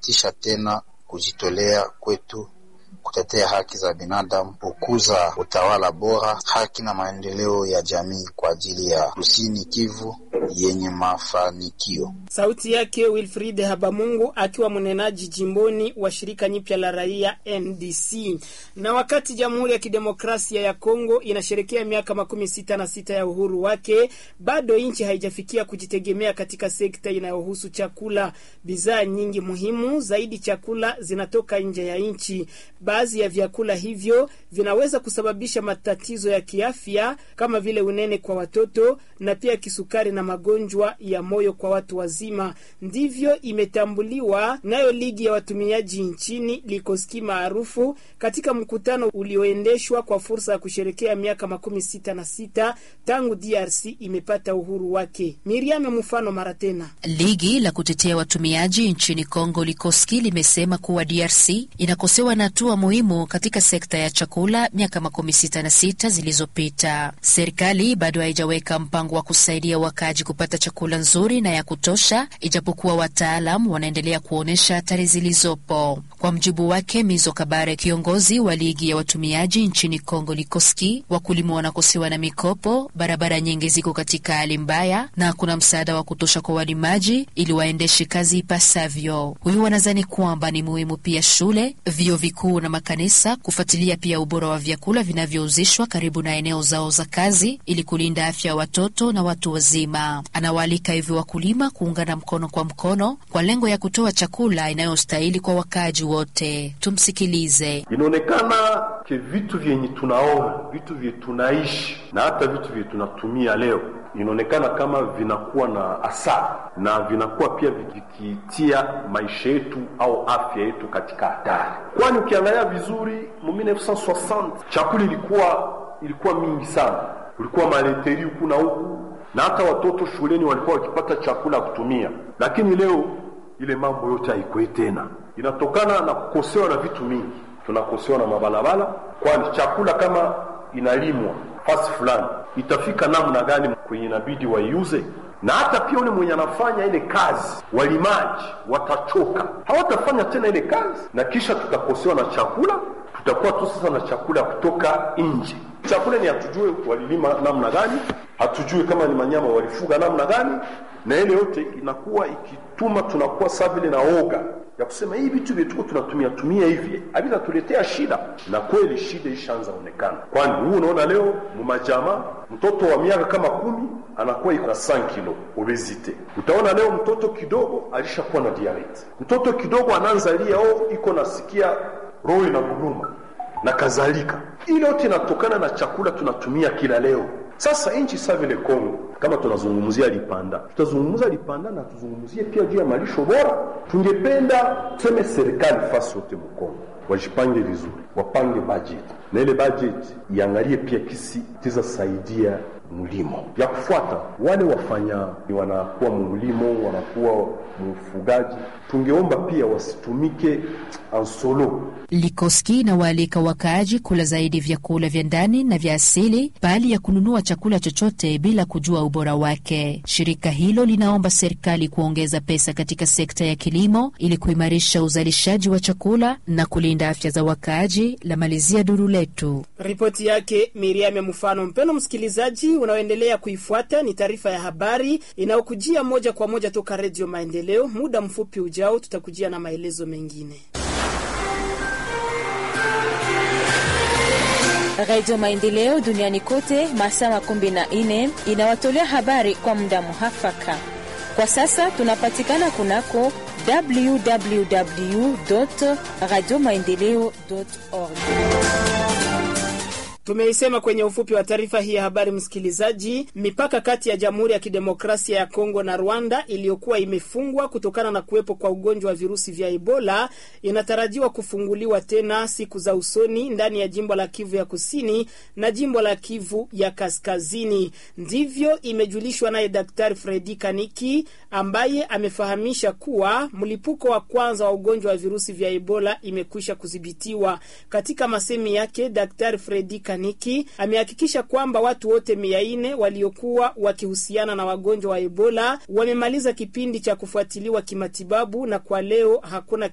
inathibitisha tena kujitolea kwetu kutetea haki za binadamu, kukuza utawala bora, haki na maendeleo ya jamii kwa ajili ya Kusini Kivu yenye mafanikio. Sauti yake Wilfried Habamungu akiwa mnenaji jimboni wa shirika nyipya la raia NDC. Na wakati Jamhuri ya Kidemokrasia ya Kongo inasherekea miaka makumi sita na sita ya uhuru wake, bado nchi haijafikia kujitegemea katika sekta inayohusu chakula. Bidhaa nyingi muhimu zaidi chakula zinatoka nje ya nchi. Baadhi ya vyakula hivyo vinaweza kusababisha matatizo ya kiafya kama vile unene kwa watoto na pia kisukari na magonjwa ya moyo kwa watu wazima. Ndivyo imetambuliwa nayo ligi ya watumiaji nchini Likoski maarufu katika mkutano ulioendeshwa kwa fursa ya kusherekea miaka makumi sita na sita tangu DRC imepata uhuru wake. Miriam mfano mara tena, ligi la kutetea watumiaji nchini Kongo Likoski limesema kuwa DRC inakosewa na hatua muhimu katika sekta ya chakula miaka makumi sita na sita zilizopita. Serikali bado haijaweka mpango wa kusaidia wakaji kupata chakula nzuri na ya kutosha, ijapokuwa wataalam wanaendelea kuonyesha hatari zilizopo. Kwa mjibu wake Mizo Kabare, kiongozi wa ligi ya watumiaji nchini Kongo Likoski, wakulima wanakosewa na mikopo, barabara nyingi ziko katika hali mbaya na hakuna msaada wa kutosha kwa walimaji ili waendeshe kazi ipasavyo. Huyu wanadhani kwamba ni muhimu pia shule, vyuo vikuu na makanisa kufuatilia pia ubora wa vyakula vinavyouzishwa karibu na eneo zao za kazi ili kulinda afya ya watoto na watu wazima. Anawaalika hivyo wakulima kuungana mkono kwa mkono kwa lengo ya kutoa chakula inayostahili kwa wakaaji wote. Tumsikilize. Inaonekana ke vitu vyenye tunaona, vitu vye tunaishi na hata vitu vye tunatumia leo inaonekana kama vinakuwa na asara na vinakuwa pia vikitia maisha yetu au afya yetu katika hatari, kwani ukiangalia vizuri mu 1960 chakula ilikuwa ilikuwa mingi sana, kulikuwa maleteri huku na huku, na hata watoto shuleni walikuwa wakipata chakula kutumia, lakini leo ile mambo yote haikuwe tena. Inatokana na kukosewa na vitu mingi, tunakosewa na mabalabala, kwani chakula kama inalimwa fasi fulani itafika namna gani kwenye inabidi waiuze, na hata pia ule mwenye anafanya ile kazi, walimaji watachoka, hawatafanya tena ile kazi, na kisha tutakosewa na chakula. Tutakuwa tu sasa na chakula kutoka nje. Chakula ni hatujue walilima namna gani, hatujue kama ni manyama walifuga namna gani, na ile yote inakuwa ikituma tunakuwa saa vile na oga ya kusema hii vitu vyetuko tunatumia tumia hivi havitatuletea shida, na kweli shida ishaanza onekana, kwani huu unaona leo mumajama mtoto wa miaka kama kumi anakuwa iko na 5 kilo obesite. Utaona leo mtoto kidogo alishakuwa na diabetes, mtoto kidogo anaanza lia oh, iko nasikia roho inaguruma na kadhalika. Ile yote inatokana na chakula tunatumia kila leo. Sasa nchi sa vile Kongo, kama tunazungumzia Lipanda, tutazungumza Lipanda na tuzungumzie pia juu ya malisho bora. Tungependa tuseme serikali fasi yote Mkongo wajipange vizuri, wapange budget na ile budget iangalie pia kisi tizasaidia mlimo ya kufuata wale wafanya wanakuwa mlimo wanakuwa mfugaji, tungeomba pia wasitumike ansolo. Likoski inawaalika wakaaji kula zaidi vyakula vya ndani na vya asili bali ya kununua chakula chochote bila kujua ubora wake. Shirika hilo linaomba serikali kuongeza pesa katika sekta ya kilimo ili kuimarisha uzalishaji wa chakula na kulinda afya za wakaaji. La malizia duru letu. Ripoti yake Miriam Mfano. Mpeno msikilizaji, unaoendelea kuifuata ni taarifa ya habari inayokujia moja kwa moja toka Redio Maendeleo. Muda mfupi ujao tutakujia na maelezo mengine. Radio Maendeleo duniani kote masaa makumi na nne inawatolea habari kwa muda muhafaka. Kwa sasa tunapatikana kunako www radio maendeleo org. Tumeisema kwenye ufupi wa taarifa hii ya habari, msikilizaji, mipaka kati ya Jamhuri ya Kidemokrasia ya Kongo na Rwanda iliyokuwa imefungwa kutokana na kuwepo kwa ugonjwa wa virusi vya Ebola inatarajiwa kufunguliwa tena siku za usoni ndani ya jimbo la Kivu ya Kusini na jimbo la Kivu ya Kaskazini. Ndivyo imejulishwa naye Daktari Fredi Kaniki ambaye amefahamisha kuwa mlipuko wa kwanza wa ugonjwa wa virusi vya Ebola imekwisha kudhibitiwa. Katika masemi yake, Daktari Fredi Kaniki amehakikisha kwamba watu wote mia nne waliokuwa wakihusiana na wagonjwa wa Ebola wamemaliza kipindi cha kufuatiliwa kimatibabu na kwa leo hakuna